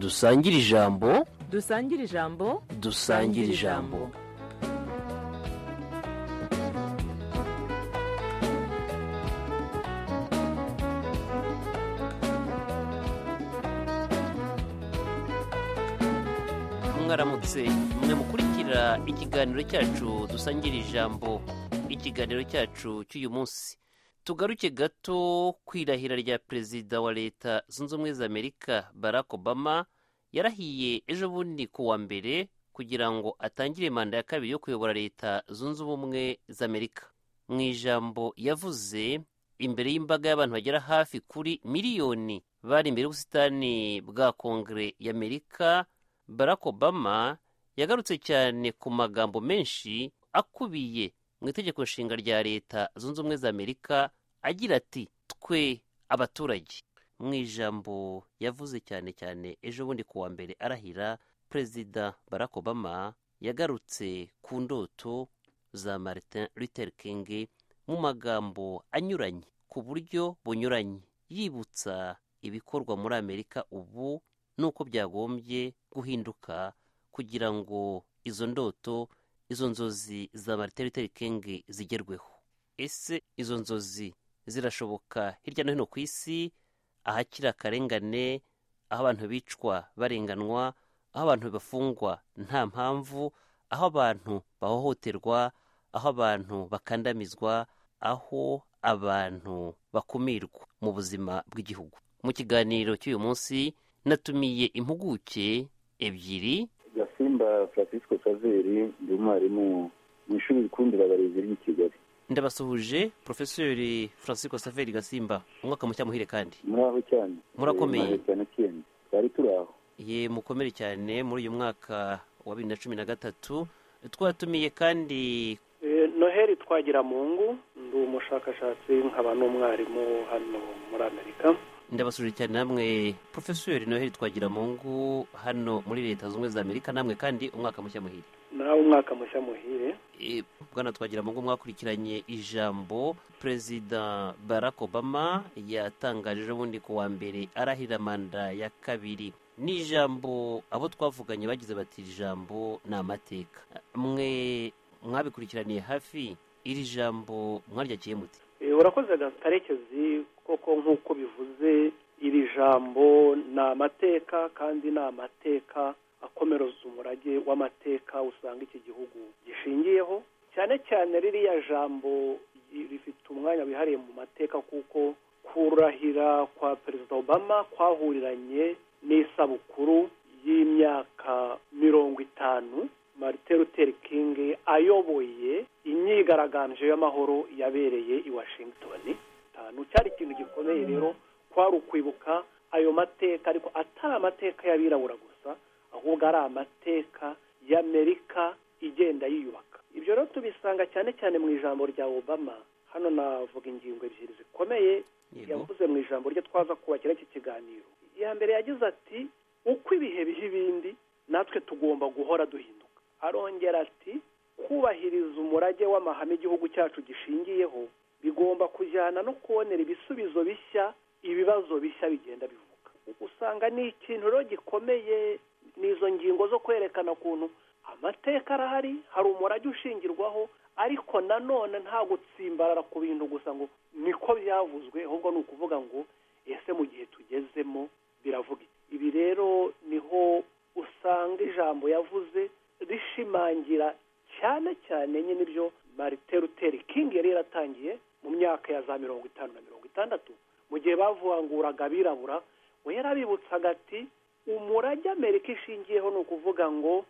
dusangire ijambo dusangire ijambo dusangire ijambo mwaramutse mwe mukurikira ikiganiro cyacu dusangire ijambo ikiganiro cyacu cy'uyu munsi tugaruke gato ku irahira rya perezida wa leta zunze ubumwe za amerika barack obama yarahiye ejo bundi ku wa mbere kugira ngo atangire manda ya kabiri yo kuyobora leta zunze ubumwe za amerika mu ijambo yavuze imbere y'imbaga y'abantu bagera hafi kuri miliyoni bari imbere y'ubusitani bwa kongere y'amerika barack obama yagarutse cyane ku magambo menshi akubiye mu itegeko nshinga rya leta zunze ubumwe za amerika agira ati twe abaturage mu ijambo yavuze cyane cyane ejo bundi ku wa mbere arahira perezida barack obama yagarutse ku ndoto za martin luther king mu magambo anyuranye ku buryo bunyuranye yibutsa ibikorwa muri amerika ubu n'uko byagombye guhinduka kugira ngo izo ndoto izo nzozi za marite luther king zigerweho ese izo nzozi zirashoboka hirya no hino ku isi ahakiri akarengane aho abantu bicwa barenganwa aho abantu bafungwa nta mpamvu aho abantu bahohoterwa aho abantu bakandamizwa aho abantu bakumirwa mu buzima bw'igihugu mu kiganiro cy'uyu munsi natumiye impuguke ebyiri gasimba francisco saveri ndi umwarimu mu ishuri rikundira abarezi ry'i kigali ndabasuhuje porofeseri francisco saveri gasimba umwaka mushya muhire kandi muraho cyane Murakomeye. Eh, cyane cyane twari turi aho ye mukomere cyane muri uyu mwaka wa bibiri na cumi na gatatu twatumiye kandi Eh, noheli twagira mungu ndi umushakashatsi nkaba n'umwarimu hano muri amerika ndabasuhuje cyane namwe porofeseri noheli twagira mungu hano muri leta zunze ubumwe za amerika namwe kandi umwaka mushya muhire nawe umwaka mushya muhire E, bwana twagira mungu mwakurikiranye ijambo perezida barack obama yatangaje ejo bundi ku wa mbere arahira manda ya kabiri ni ijambo abo twavuganye bagize bati "Iri jambo ni amateka mwe mwabikurikiraniye hafi iri jambo mwaryakiye mute Eh, urakoze karekezi koko nk'uko bivuze iri jambo ni amateka kandi ni amateka akomereza umurage w'amateka usanga iki gihugu gishingiyeho cyane cyane ririya jambo ri- rifite umwanya wihariye mu mateka kuko kurahira kwa perezida obama kwahuriranye n'isabukuru y'imyaka mirongo itanu marite luther king ayoboye imyigaragambyo y'amahoro yabereye i washington itanu cyari ikintu gikomeye rero kwari ukwibuka ayo mateka ariko atari amateka y'abirabura gusa ahubwo ari amateka y'amerika igenda yiyubaka ibyo rero tubisanga cyane cyane mu ijambo rya obama hano navuga ingingo ebyiri zikomeye yavuze mu ijambo rye twaza kubakira iki kiganiro iya mbere yagize ati uko ibihe biha ibindi natwe tugomba guhora duhinduka arongera ati kubahiriza umurage w'amahame igihugu cyacu gishingiyeho bigomba kujyana no kubonera ibisubizo bishya ibibazo bishya bigenda bivuka usanga ni ikintu rero gikomeye n'izo ngingo zo kwerekana ukuntu amateka arahari hari umurage ushingirwaho ariko nanone nta gutsimbarara ku bintu gusa ngo niko byavuzwe ahubwo ni ukuvuga ngo ese mu gihe tugezemo biravuga iki? ibi rero niho usanga ijambo yavuze rishimangira cyane cyane nyine ibyo marite luther king yari yaratangiye mu myaka ya za mirongo itanu na mirongo itandatu mu gihe bavanguraga abirabura we yarabibutsaga ati umurage amerika ishingiyeho ni ukuvuga ngo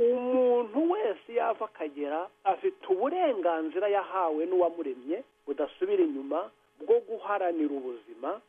umuntu wese yava akagera afite uburenganzira yahawe n'uwamuremye budasubira inyuma bwo guharanira ubuzima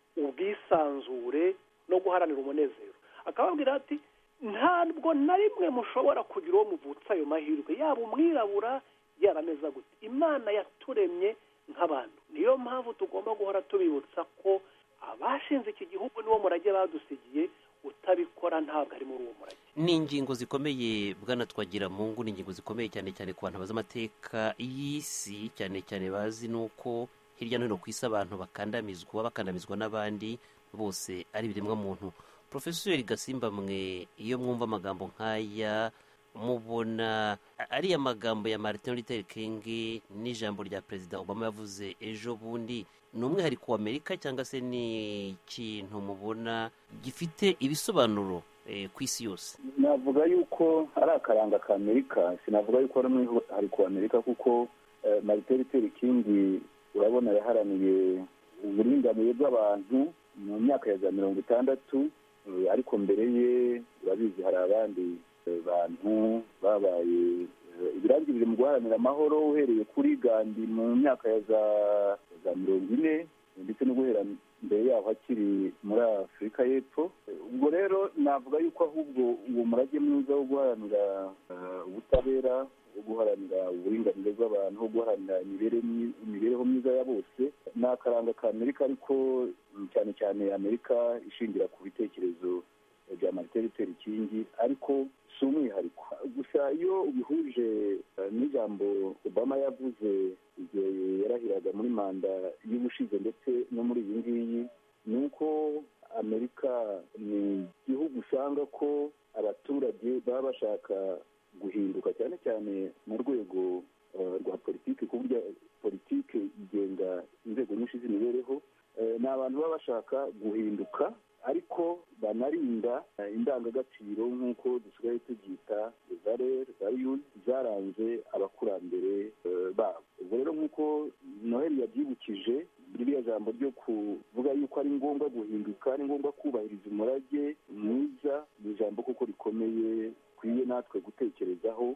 ubwisanzure no guharanira umunezero akababwira ati ntabwo na rimwe mushobora kugira uwo muvutsa ayo mahirwe yaba umwirabura yarameza gute imana yaturemye nk'abantu niyo mpamvu tugomba guhora tubibutsa ko abashinze iki gihugu niwo murage badusigiye utabikora ntabwo ari muri uwo murage ni ingingo zikomeye bwana twagira mungu ni ingingo zikomeye cyane cyane ku bantu bazi amateka y'isi cyane cyane bazi nuko hirya no hino ku isi abantu bakandamizwa bakandamizwa n'abandi bose ari ibiremwa muntu porofeseri gasimba mwe iyo mwumva amagambo nk'aya mubona ariya magambo ya martin luther king n'ijambo rya perezida obama yavuze ejo bundi ni umwihariko w'amerika cyangwa se ni ikintu mubona gifite ibisobanuro eh, ku isi yose navuga yuko ari akaranga ka amerika sinavuga yuko ari umwihariko wa amerika kuko eh, martin luther king urabona yaharaniye uburinganire bw'abantu mu myaka ya za mirongo itandatu eh, ariko mbere ye urabizi hari abandi bantu babaye ibirangirire mu guharanira amahoro uhereye kuri gandi mu myaka ya za mirongo ine ndetse no guhera mbere yaho hakiri muri afurika y'epfo ubwo rero navuga yuko ahubwo uwo murage mwiza wo guharanira ubutabera wo guharanira uburinganire bw'abantu wo guharanira imibereho myiza ya bose ni akaranga ka amerika ariko cyane cyane amerika ishingira ku bitekerezo bya martin luther king ariko si umwihariko gusa iyo ubihuje n'ijambo obama yavuze igihe yarahiraga muri manda y'ubushize ndetse no muri iyi ngiyi ni uko amerika ni igihugu usanga ko abaturage baba bashaka guhinduka cyane cyane mu rwego rwa politiki ku buryo politiki igenga inzego nyinshi z'imibereho ni abantu baba bashaka guhinduka ariko banarinda indangagaciro nk'uko dusigaye tubyita valere valiyuni zaranze abakurambere babo ubwo rero nk'uko noheli yabyibukije ririya jambo ryo kuvuga yuko ari ngombwa guhinduka ari ngombwa kubahiriza umurage mwiza ni ijambo kuko rikomeye dukwiye natwe gutekerezaho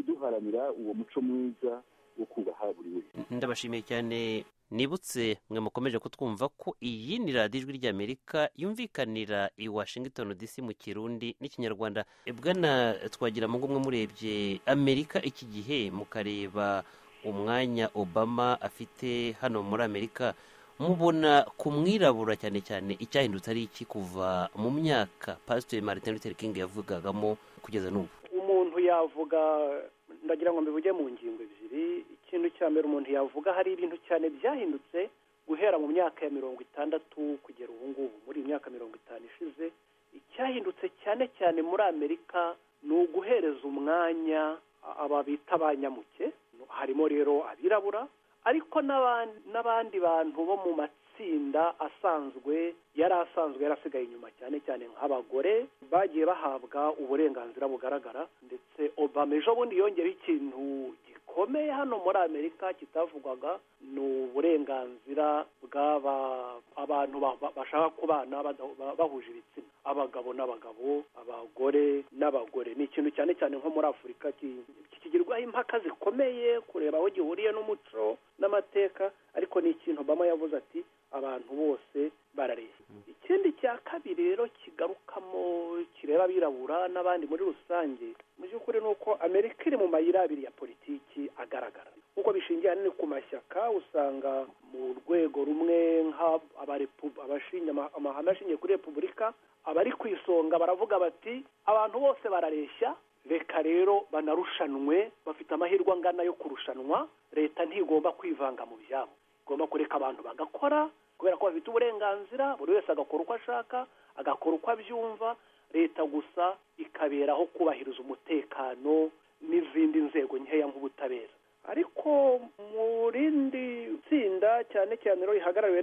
duharanira uwo muco mwiza wo kubaha buri wese ndabashimiye cyane nibutse mwe mukomeje kutwumva ko iyi ni radiyo ijwi ry'amerika yumvikanira i washington dc mu kirundi n'ikinyarwanda bwana twagira ngo umwe murebye amerika iki gihe mukareba umwanya obama afite hano muri amerika mubona ku mwirabura cyane cyane icyahindutse ari iki kuva mu myaka pasiteri martin luther king yavugagamo kugeza n'ubu umuntu yavuga ndagira ngo mbivuge mu ngingo ebyiri ikintu cya mbere umuntu yavuga hari ibintu cyane byahindutse guhera mu myaka ya mirongo itandatu kugera ubu ngubu muri iyi myaka mirongo itanu ishize icyahindutse cyane cyane muri amerika ni uguhereza umwanya aba bita abanyamuke harimo rero abirabura ariko n'abandi bantu bo mu matsinda asanzwe yari asanzwe yarasigaye inyuma cyane cyane nk'abagore bagiye bahabwa uburenganzira bugaragara ndetse obama ejo bundi yongeyeho ikintu gikomeye hano muri amerika kitavugwaga ni uburenganzira bw'aba abantu bashaka kubana bahuje ibitsina abagabo n'abagabo abagore n'abagore ni ikintu cyane cyane nko muri afurika kikigirwaho impaka zikomeye kureba aho gihuriye n'umuco n'amateka ariko ni ikintu obama yavuze ati abantu bose barareshya ikindi cya kabiri rero kigarukamo kireba abirabura n'abandi muri rusange mu by'ukuri ni uko amerika iri mu mayira abiri ya politiki agaragara kuko bishingiye ahanini ku mashyaka usanga mu rwego rumwe amahame ashingiye kuri repubulika abari ku isonga baravuga bati abantu bose barareshya reka rero banarushanwe bafite amahirwe angana yo kurushanwa leta ntigomba kwivanga mu byabo igomba kureka abantu bagakora kubera ko bafite uburenganzira buri wese agakora uko ashaka agakora uko abyumva leta gusa ikaberaho kubahiriza umutekano n'izindi nzego nkeya nk'ubutabera ariko mu rindi tsinda cyane cyane rero rihagarariwe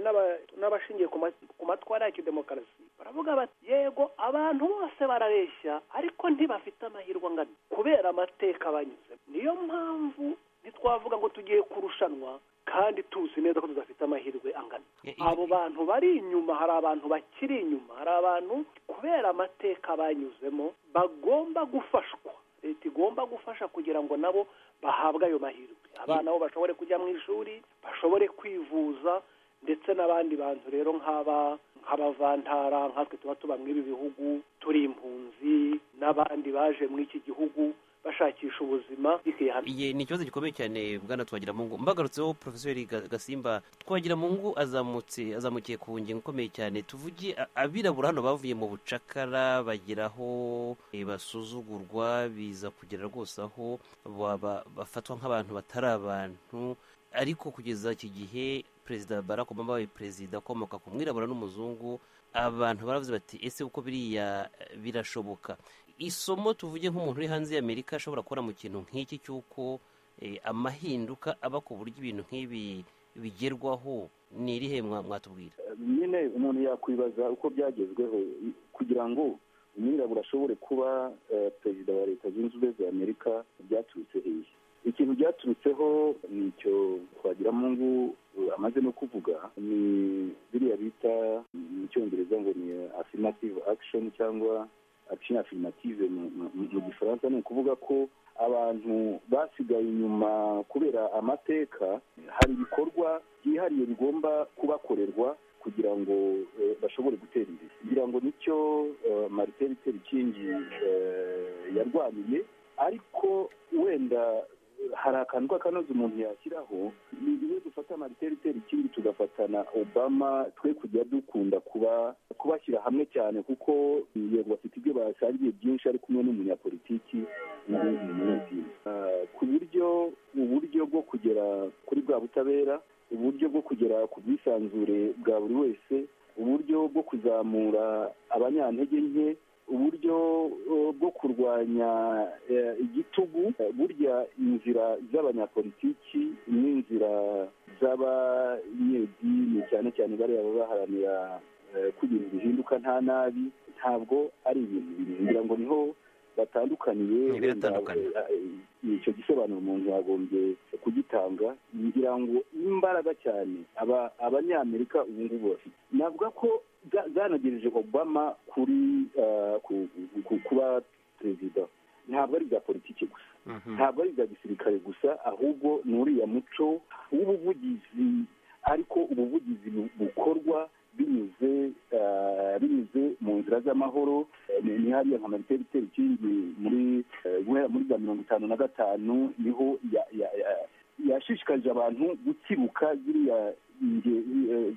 n'abashingiye ku matwara ya kidemokarasi baravuga bati yego abantu bose barareshya ariko ntibafite amahirwe angana kubera amateka banyuze niyo mpamvu ntitwavuga ngo tugiye kurushanwa kandi tuzi neza ko tudafite amahirwe angana abo bantu bari inyuma hari abantu bakiri inyuma hari abantu kubera amateka banyuzemo bagomba gufashwa leta igomba gufasha kugira ngo nabo bahabwe ayo mahirwe abana bo bashobore kujya mu ishuri bashobore kwivuza ndetse n'abandi bantu rero nk'aba nk'abavantara nkatwe tuba tuba muri ibi bihugu turi impunzi n'abandi baje muri iki gihugu bashakisha ubuzima ni ikibazo gikomeye cyane bwana twagira mungu mbagarutseho porofeseri gasimba twagira mungu azamutse azamukiye ku ngingo ikomeye cyane tuvuge abirabura hano bavuye mu bucakara bageraho basuzugurwa biza kugera rwose aho bafatwa nk'abantu batari abantu ariko kugeza iki gihe perezida barack obama wabaye perezida akomoka ku mwirabura n'umuzungu abantu baravuze bati ese uko biriya birashoboka isomo tuvuge nk'umuntu uri hanze y'amerika ashobora kubona mu kintu nk'iki cy'uko eh, amahinduka aba ku buryo ibintu nk'ibi bigerwaho ni irihe mwa- mwatubwira nyine umuntu yakwibaza uko byagezweho i- kugira ngo umwirabura ashobore kuba eh, perezida wa leta zunze ubumwe za amerika byaturutse hehe ikintu byaturutseho ni icyo twagiramungu eh, amaze no kuvuga ni biriya bita mu cyongereza ngo ni affirmative action cyangwa action affirmative mu- mu- mu mu gifaransa ni ukuvuga ko abantu basigaye inyuma kubera amateka hari ibikorwa byihariye bigomba kubakorerwa kugira ngo eh, bashobore gutera imbere kugira ngo nicyo eh, marite itera ikingi yarwaniye ariko wenda eh, hari akantu k'akanoza umuntu yashyiraho ni iyo dufata marite itera ikingi tugafatana obama twe kujya dukunda kuba kubashyira hamwe cyane kuko yego bafite ibyo basangiye byinshi ari kumwe n'umunyapolitiki n'ubundi munyedini ku buryo uburyo bwo kugera kuri bwa butabera uburyo bwo kugera ku bwisanzure bwa buri wese uburyo bwo kuzamura abanyantege nke uburyo eh, bwo kurwanya eh, igitugu Eh, burya inzira z'abanyapolitiki n'inzira z'abanyedini cyane cyane bariya baba baharanira eh, kugira ibihinduka nta nabi ntabwo ari ibintu bimwe ngira ngo niho batandukaniye Ntibiratandukana. wenda, eh, icyo gisobanuro umuntu yagombye kugitanga ngira ngo imbaraga cyane aba abanyamerika ubu ngubu bafite navuga ko bwa- bwanagejeje obama kuri eh, ku- ku- kuba perezida ntabwo ari bya politiki gusa ntabwo ari ibya gisirikare gusa ahubwo ni uriya muco w'ubuvugizi ariko ubuvugizi bu- bukorwa binyuze eh, binyuze mu nzira z'amahoro Eh, ni ni hariya nka marite itera ikindi muri eh, guhera muri za mirongo itanu na gatanu niho ya- ya- ya- yashishikarije abantu gukibuka ziriya nge- eh,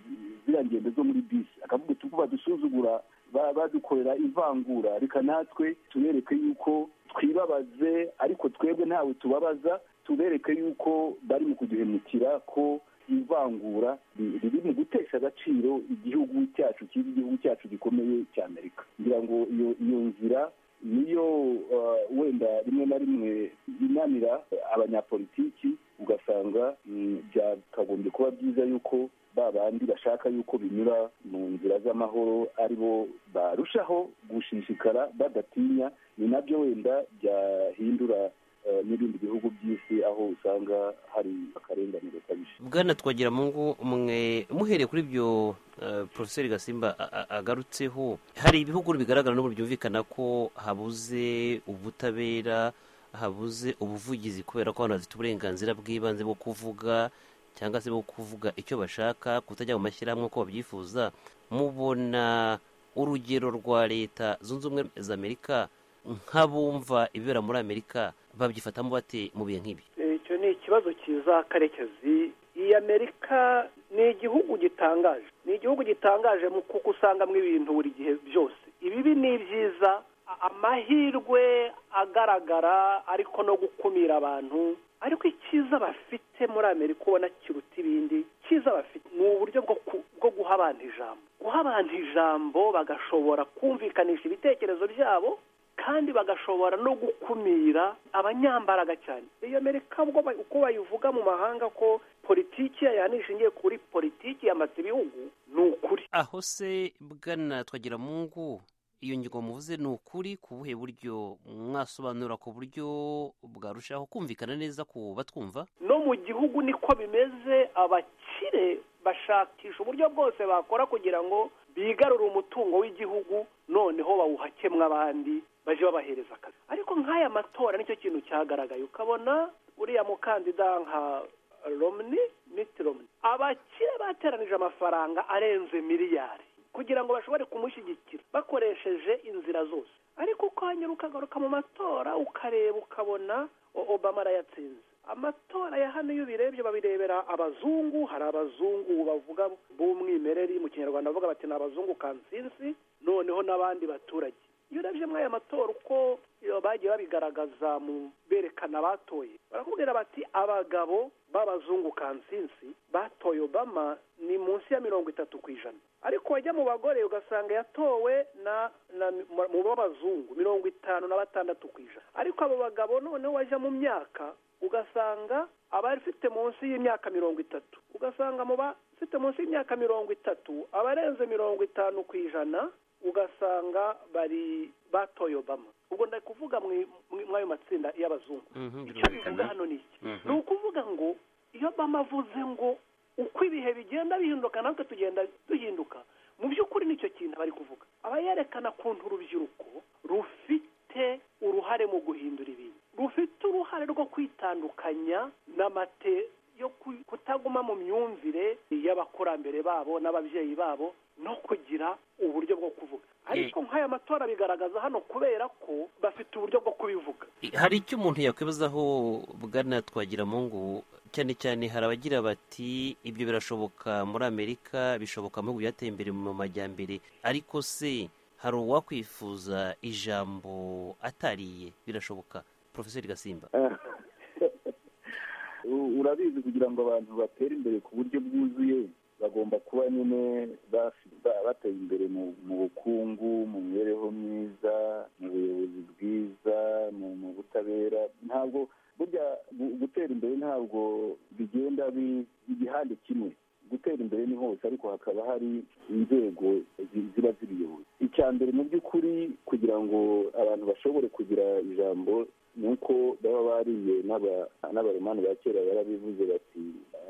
ziriya ngendo zo muri bisi akavuga uti kuba dusuzugura ba- badukorera ivangura reka natwe tubereke yuko twibabaze ariko twebwe ntawe tubabaza tubereke yuko bari mu kuduhemukira ko ivangura ri- riri mu gutesha agaciro igihugu cyacu cyiza igihugu cyacu gikomeye cya amerika ngira ngo iyo iyo nzira niyo eh, wenda rimwe na rimwe inanira abanyapolitiki ugasanga mm, byakagombye kuba byiza yuko ba bandi bashaka yuko binyura mu nzira z'amahoro ari bo barushaho gushishikara badatinya ni nabyo wenda byahindura eh, n'ibindi bihugu by'isi aho usanga hari akarengane gakabije bwana twagira mungu mwe muhereye kuri ibyo eh, porofeseri gasimba a- a- agarutseho hari ibihugu bigaragara n'ubu byumvikana ko habuze ubutabera habuze ubuvugizi kubera ko abantu bafite uburenganzira bw'ibanze bwo kuvuga cyangwa se bwo kuvuga icyo bashaka kutajya mu mashyirahamwe uko babyifuza mubona urugero rwa leta zunze ubumwe za amerika nk'abumva ibibera muri amerika babyifatamo bate mu bihe nk'ibi icyo ni ikibazo cyiza karekezi iyi amerika ni igihugu gitangaje ni igihugu gitangaje mu kuko usangamo ibintu buri gihe byose ibibi ni ibyiza a- amahirwe agaragara ariko no gukumira abantu ariko icyiza bafite muri amerika ubona kiruta ibindi cyiza bafite ni uburyo bwo ku- bwo guha abantu ijambo guha abantu ijambo bagashobora kumvikanisha ibitekerezo byabo kandi bagashobora no gukumira abanyambaraga cyane iyo amerika ubwo ba- uko bayivuga mu mahanga ko politiki yayo ahanini ishingiye kuri politiki yamaze ibihugu ni ukuri aho se bwana twagira mungu iyo ngingo muvuze ni ukuri ku buhe buryo mwasobanura ku buryo bwarushaho kumvikana neza ku batwumva no mu gihugu niko bimeze abakire bashakisha uburyo bwose bakora kugira ngo bigarure umutungo w'igihugu noneho bawuhakemwe abandi baje babahereza akazi ariko nk'aya matora nicyo kintu cyagaragaye ukabona uriya mukandida nka romni miti romni abakire bateranije amafaranga arenze miliyari kugira ngo bashobore kumushyigikira bakoresheje inzira zose ariko ukongera ukagaruka mu matora ukareba ukabona o- obama arayatsinze amatora ya hano iyo ubirebye babirebera abazungu hari abazungu bavuga b'umwimerere mu kinyarwanda bavuga bati ni abazungu kansinsi noneho n'abandi baturage iyo urebye muri aya matora uko iyo bagiye babigaragaza mu berekana abatoye barakubwira bati abagabo b'abazungu kansinsi batoye obama ni munsi ya mirongo itatu ku ijana ariko wajya mu bagore ugasanga yatowe na na mu b'abazungu mirongo itanu na batandatu ku ijana ariko abo bagabo noneho wajya mu myaka ugasanga abafite munsi y'imyaka mirongo itatu ugasanga mu bafite munsi y'imyaka mirongo itatu abarenze mirongo itanu ku ijana ugasanga bari batoye obama ubwo ndari kuvuga mw'ayo matsinda y'abazungu Mhm, icyo bivuga birumvikana. hano ni iki Mhm. ni ukuvuga ngo iyo obama avuze ngo uko ibihe bigenda bihinduka natwe tugenda duhinduka mu by'ukuri nicyo kintu bari kuvuga aba yerekana ukuntu urubyiruko rufite uruhare mu guhindura ibintu rufite uruhare rwo kwitandukanya n'amate yo ku- kutaguma mu myumvire y'abakurambere babo n'ababyeyi babo no kugira uburyo bwo kuvuga ariko nk'aya matora bigaragaza hano kubera ko bafite uburyo bwo kubivuga hari icyo umuntu yakwibazaho bwana twagira mu ngo cyane cyane hari abagira bati ibyo birashoboka muri amerika bishoboka mu bihugu byateye imbere mu majyambere ariko se hari uwakwifuza ijambo atariye birashoboka porofeseri gasimba U- urabizi kugira ngo abantu batere imbere ku buryo bwuzuye bagomba kuba nyine bafi- ba- bateye imbere mu mu bukungu mu mibereho myiza mu buyobozi bwiza mu mu butabera ntabwo burya gu- gutera imbere ntabwo bigenda bi- igihande kimwe gutera imbere ni hose ariko hakaba hari inzego zi- ziba zibiyoboye icya mbere mu by'ukuri kugira ngo abantu bashobore kugira ijambo ni uko baba bariye n'aba- n'abaromani ba kera barabivuze bati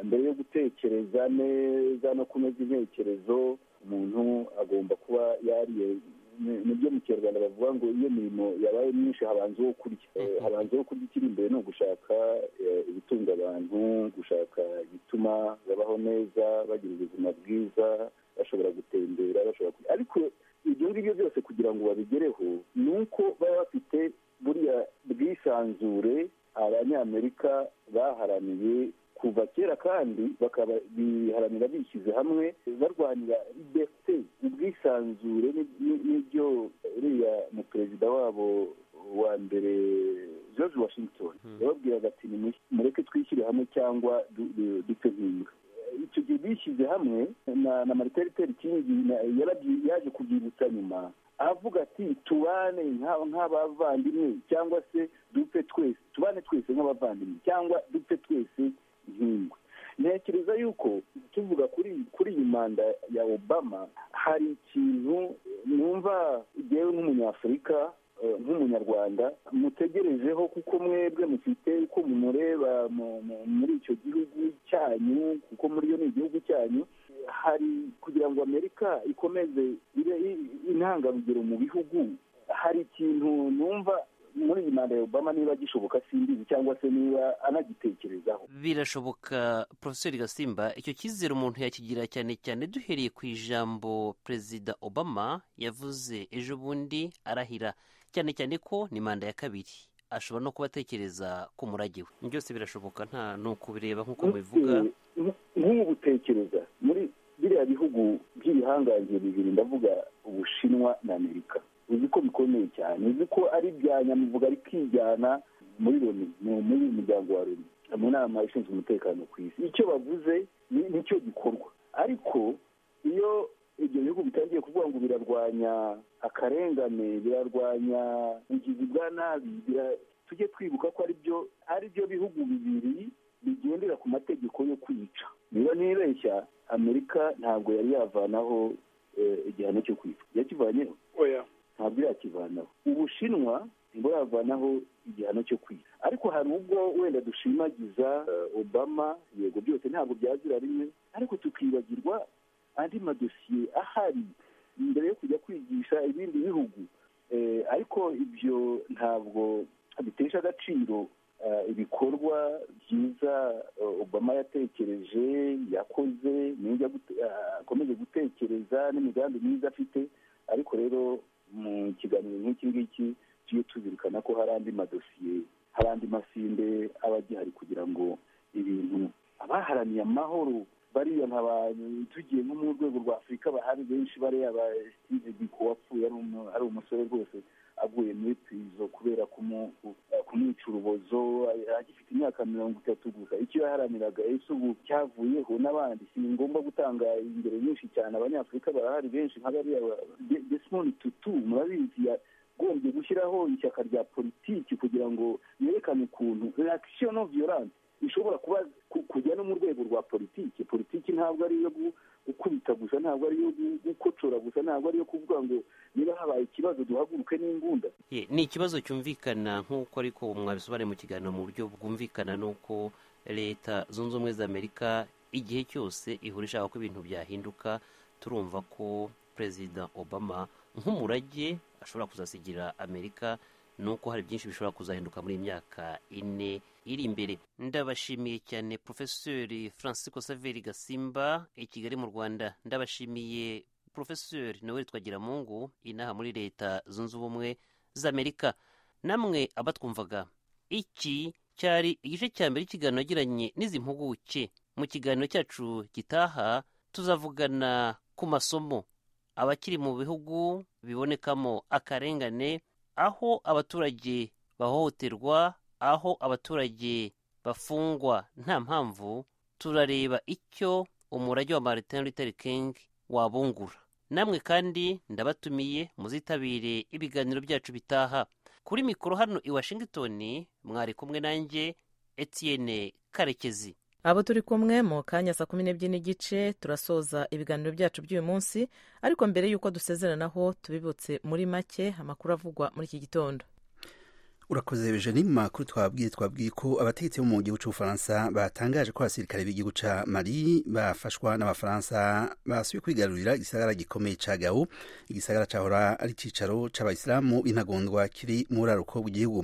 mbere yo gutekereza neza no kunoza intekerezo umuntu agomba kuba yariye ni- nibyo mu kinyarwanda bavuga ngo iyo mirimo yabaye myinshi habanza uwo kurya Eh, Mhm. habanza uwo kurya ikiri imbere ni ugushaka eh, ibitunga abantu gushaka igituma babaho neza bagira ubuzima bwiza bashobora gutembera bashobora kurya ariko ibyo ngibyo byose kugira ngo babigereho ni uko baba bafite buriya bwisanzure abanyamerika baharaniye kuva kera kandi bakaba biharanira bishyize hamwe barwanira liberite ubwisanzure ni- ni- n'ibyo uriya mu perezida wabo wa mbere george washington Hmm. yababwiraga ati "Nimu- mureke twishyire hamwe cyangwa du- du- dupfe nk'imbwa icyo gihe bishyize hamwe na na Martin Luther King na- yarabyi- yaje kubyibutsa nyuma avuga ati tubane nka- nk'abavandimwe cyangwa se dupfe twese tubane twese nk'abavandimwe cyangwa dupfe twese nk'ingwe ntekereza yuko tuvuga kuri kuri iyi manda ya obama hari ikintu numva jyewe nk'umunyafurika eh, nk'umunyarwanda mutegerejeho kuko mwebwe mufite uko mumureba mu- mu- muri icyo gihugu cyanyu kuko muri yo ni igihugu cyanyu hari kugira ngo amerika ikomeze ibe i- intangarugero mu bihugu hari ikintu numva muri iyi manda ya obama niba gishoboka simbizi cyangwa se niba anagitekerezaho birashoboka porofeseri gasimba icyo cyizere umuntu yakigira cyane cyane duhereye ku ijambo perezida obama yavuze ejo bundi arahira cyane cyane ko ni manda ya kabiri ashobora no kuba atekereza ku murage we byose birashoboka nta ni ukubireba nk'uko mubivuga nk'ubutekereza muri biriya bihugu by'ibihangange bibiri ndavuga ubushinwa na amerika uzi ko bikomeye cyane uzi ko ari ibya nyamuvuga rikijyana muri loni mu- muri uyu muryango wa loni mu nama ishinzwe umutekano ku isi icyo bavuze ni- nicyo gikorwa ariko iyo ibyo bihugu bitangiye kuvuga ngo birarwanya akarengane birarwanya ubugizi bwa nabi bira- tujye twibuka ko ari byo ari byo bihugu bibiri bigendera ku mategeko yo kwica niba ntibeshya amerika ntabwo yari yavanaho eh, igihano cyo kwica yakivanyeho oya ntabwo yakivanaho ubushinwa nibwo yavanaho igihano cyo kwica ariko hari ubwo wenda dushimagiza eh, obama yego byose ntabwo byazira rimwe ariko tukibagirwa andi madosiye ahari mbere yo kujya kwigisha ibindi bihugu Eh, ariko ibyo ntabwo bitesha agaciro eh, ibikorwa byiza eh, obama yatekereje yakoze nijya gute- eh, akomeje gutekereza n'imigambi myiza afite ariko rero mu kiganiro nk'iki ngiki tujye tuzirikana ko hari andi madosiye hari andi masinde aba agihari kugira ngo ibintu abaharaniye amahoro bariya nka ba- tugiye nko mu rwego rwa afurika bahari benshi bariya ba steve biko wapfuye ari umu- ari umusore rwose aguye muri pirizo kubera kumwica urubozo agifite imyaka mirongo itatu gusa icyo yaharaniraga ese ubu cyavuyeho n'abandi si ngombwa gutanga ingero nyinshi cyane abanyafurika barahari benshi nka bariya desimoni tutu murabizi yagombye gushyiraho ishyaka rya politiki kugira ngo yerekane ukuntu reaction non violence ishobora kuba kujya no mu rwego rwa politiki politiki ntabwo ari iyo gukubita gusa ntabwo ari iyo gukocora gusa ntabwo ari iyo kuvuga ngo niba habaye ikibazo duhaguruke n'imbunda ni ikibazo cyumvikana nk'uko ariko mwabisobanuriye mu kiganiro mu buryo bwumvikana n'uko leta zunze ubumwe za amerika igihe cyose ihora ishaka ko ibintu byahinduka turumva ko perezida obama nk'umurage ashobora kuzasigira amerika nuko hari byinshi bishobora kuzahinduka muri iyi myaka ine iri imbere ndabashimiye cyane porofeseri francisco saveri gasimba i kigali mu rwanda ndabashimiye porofeseri nawe twagira mungu inaha muri leta zunze ubumwe z'amerika namwe abatwumvaga iki cyari igice cya mbere ikiganiro yagiranye n'izi mpuguke mu kiganiro cyacu gitaha tuzavugana ku masomo abakiri mu bihugu bibonekamo akarengane aho abaturage bahohoterwa aho abaturage bafungwa nta mpamvu turareba icyo umurage wa martin luther king wabungura namwe kandi ndabatumiye muzitabire ibiganiro byacu bitaha kuri mikoro hano i washington mwari kumwe nanjye etienne karekezi abo turi kumwe mu kanya saa kumi n'ebyiri n'igice turasoza ibiganiro byacu by'uyu munsi ariko mbere y'uko dusezeranaho tubibutse muri make amakuru avugwa muri iki gitondo urakoze bejeni mu makuru twabwiye twabwiye ko abategetsi bo mu gihugu cy'ubufaransa batangaje ko abasirikare b'igihugu cya mari bafashwa n'abafaransa basubiye kwigarurira igisagara gikomeye cya gawo igisagara cyahora ari icyicaro cy'abayisilamu b'intagondwa kiri mu buraruko bw'igihugu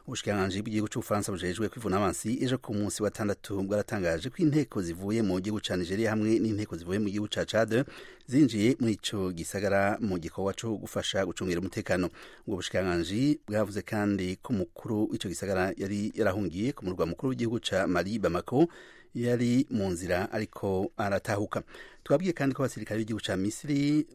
ubushikiranganji bw'igihugu cy'ubufaransa bujejwe kwivuna abansi ejo ku munsi wa gatandatu bwaratangaje ko inteko zivuye mu gihugu cya nigeria hamwe n'inteko zivuye mu gihugu cya cade zinjiye muri icyo gisagara mu gikorwa cyo gufasha gucungira umutekano ubwo bushikiranganji bwavuze kandi ko umukuru w'icyo gisagara yari yarahungiye ku murwa mukuru w'igihugu cya mari bamako yari mu nzira ariko aratahuka twabwiye kandi ko abasirikare b'igihugu cya misiri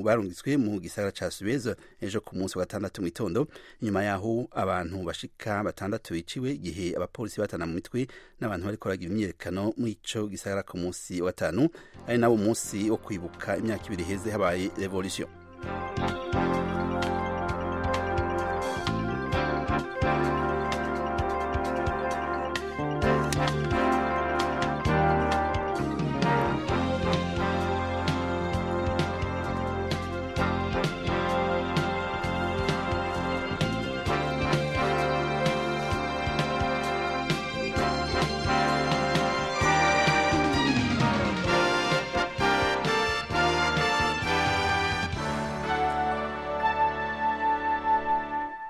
barungitswe mu gisagara cya suweza ejo ku munsi wa gatandatu mu itondo inyuma yaho abantu bashika batandatu biciwe igihe abapolisi batana mu mitwe n'abantu bari koragira imyiyerekano muri icyo gisagara ku munsi wa gatanu ari nawo munsi wo kwibuka imyaka ibiri heze habaye revolution